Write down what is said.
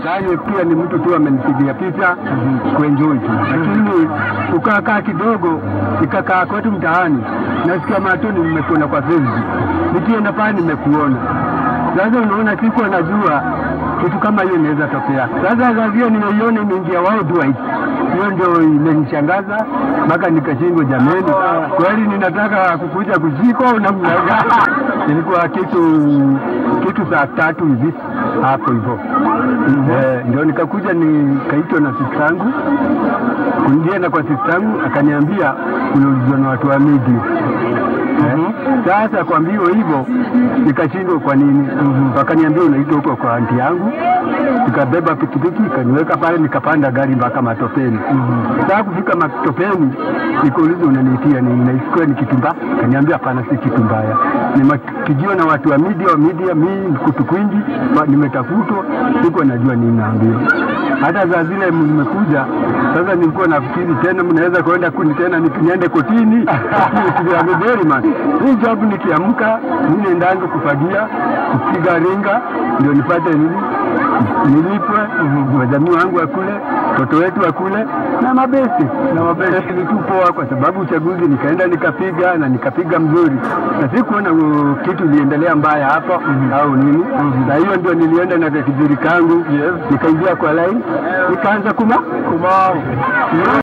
Yaani pia ni mtu tu amenipigia picha kuenjoy tu, lakini kukaa kidogo, nikakaa kwetu mtaani, nasikia matoni nimekuona kwa Facebook, nikienda pale nimekuona. Sasa unaona, sikuwa najua kitu kama hiyo inaweza tokea. Sasa kazia nimeiona imeingia worldwide, hiyo ndio imenishangaza mpaka nikashindwa, jameni, kweli ninataka kukuja kushikwa au namna gani? Ilikuwa kitu kitu saa tatu hivi hapo hivyo eh, ndio nikakuja nikaitwa na sistangu kuingiana kwa sistangu, akaniambia unaulizwa na watu wa media Eh, Sasa kuambiwa hivyo nikashindwa kwa nini. Wakaniambia unaitwa huko kwa anti yangu, nikabeba pikipiki ikaniweka pale, nikapanda gari mpaka matopeni. Sasa kufika matopeni, nikauliza unaniitia nini? Naisikia ni kitu mbaya. Kaniambia hapana, si kitu mbaya, nimepigiwa na watu wa media wa media, mi kutu kwingi, ma- nimetafutwa, siko najua nini naambiwa. Hata saa zile nimekuja sasa, nilikuwa nafikiri tena mnaweza kwenda kuni tena ni- niende kotini Berryman. Hii job nikiamka mi nendanga kufagia kupiga ringa ndio nipate nini nilipwe, wajamii wangu wakule, watoto wetu wakule na mabesi na mabesi ni tu poa, kwa sababu uchaguzi nikaenda nikapiga na nikapiga mzuri, na sikuona uh, kitu iliendelea mbaya hapa au nini, na hiyo ndio nilienda na kijiri kangu nikaingia kwa line nikaanza kuma kuma